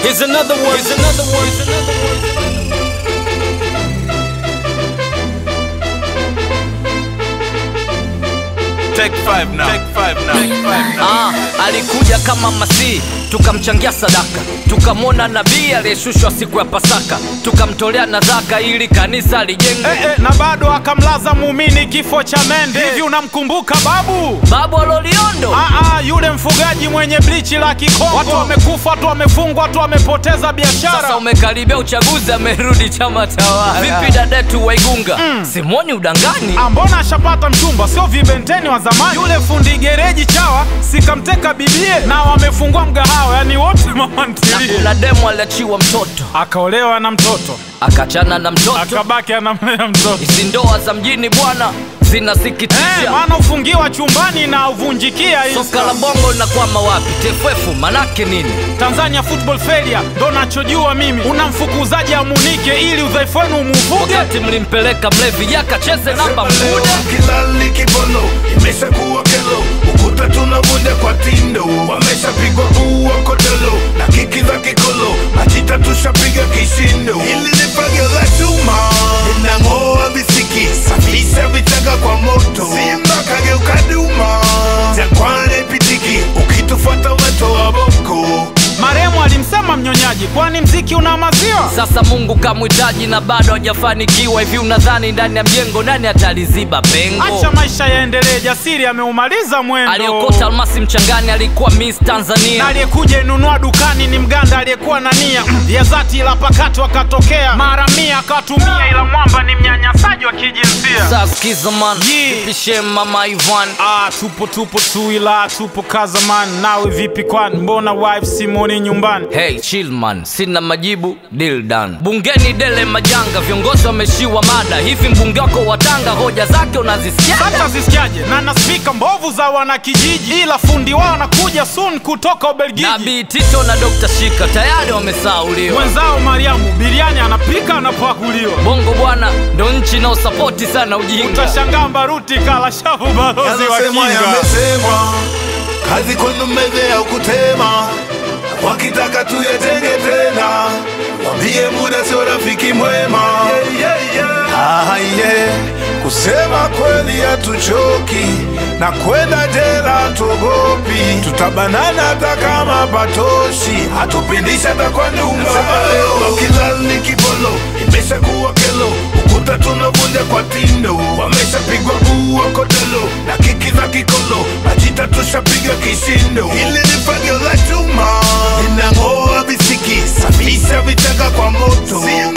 Here's another one. Here's another one. Here's another one. Take five now. Take five now. Take five now. Ah, alikuja kama Masihi, tukamchangia sadaka, tukamwona nabii aliyeshushwa siku ya Pasaka, tukamtolea nadhaka ili kanisa lijengwe. Eh, eh, na bado akamlaza muumini kifo cha mende. Hivi unamkumbuka babu? Babu Loliondo Aa, yule mfugaji mwenye blichi la Kikongo. Watu wamekufa, watu wamefungwa, watu wamepoteza biashara. sasa umekaribia uchaguzi, amerudi chama tawala. Vipi dadetu Waigunga? Simoni udangani Ah, mbona ashapata mchumba, sio vibenteni wa zamani. Yule fundi gereji chawa sikamteka bibie, na wamefungua mgahawa, yani wote mama ntilie. na demu aliachiwa mtoto, Akaolewa na mtoto, akachana na mtoto. akabaki anamlea mtoto. Hizi ndoa za mjini bwana Eh, zinasikitisha. maana ufungiwa chumbani na uvunjikia hii Soka la bongo linakwama wapi? TFF manake nini? Tanzania Football Failure ndo nachojua mimi. Unamfukuzaji amunike ili udhaifu wenu umuvuge. Wakati mlimpeleka mlevi yakacheze namba mkude kilali kibolo imeshakuwa kelo ukuta tunavunja kwa tindo wameshapigwa ua kodolo na kiki za kikolo majita tushapiga kishindo hili ni fagio la chuma linang'oa visiki safisha vichaka kwa moto simba kageuka duma jangwani pitiki ukitufuata weto wa boko Maremu alimsema mnyonyaji, kwani mziki una maziwa? Sasa Mungu kamhitaji na bado hajafanikiwa. Hivi unadhani ndani ya mjengo nani ataliziba pengo? Acha maisha yaendelee, jasiri ameumaliza mwendo. Aliokota almasi mchangani alikuwa Miss Na Tanzania. aliyekuja inunua dukani ni mganda aliyekuwa na nia ya dhati, ila pakato akatokea mara mia akatumia, ila mwamba ni mnyanyasaji wa kijinsia. Sasa sikiza man, Yeah. pishe mama Ivan Ah, tupo tupo tu, ila tupo kazaman. Nawe vipi kwani, mbona wife Simoni nyumbani? Hey chill man, sina majibu, deal done. Bungeni dele majanga, viongozi wameshiwa mada. Hivi mbunge wako wa Tanga hoja zake unazisikia? Hata zisikiaje na na spika mbovu za wanakijiji, ila fundi wao anakuja soon kutoka Ubelgiji. Nabii Tito na Dr. Shika tayari wamesauliwa. Mwenzao Mariamu biriani anapika anapakuliwa. Bongo bwana ndo nchi inaosapoti sana ujinga. Utashangaa Mbaruti kala shavu balozi wa Yanasemwa kinga. yamesemwa, kazi kwenu meze ya kutema, wakitaka tuyatenge tena, wambie muda sio rafiki mwema. Ah, yeah. Kusema kweli hatuchoki na kwenda jela tuogopi, tutabanana hata kama patoshi, hatupindishi hata kwa nyumba. Kilali kibolo imeshakuwa kelo, ukuta tunavunja kwa tindo, wameshapigwa bua kodolo na kiki za kikolo, majita tushapiga kishindo. Hili ni fagio la chuma linang'oa visiki, safisha vichaka kwa moto,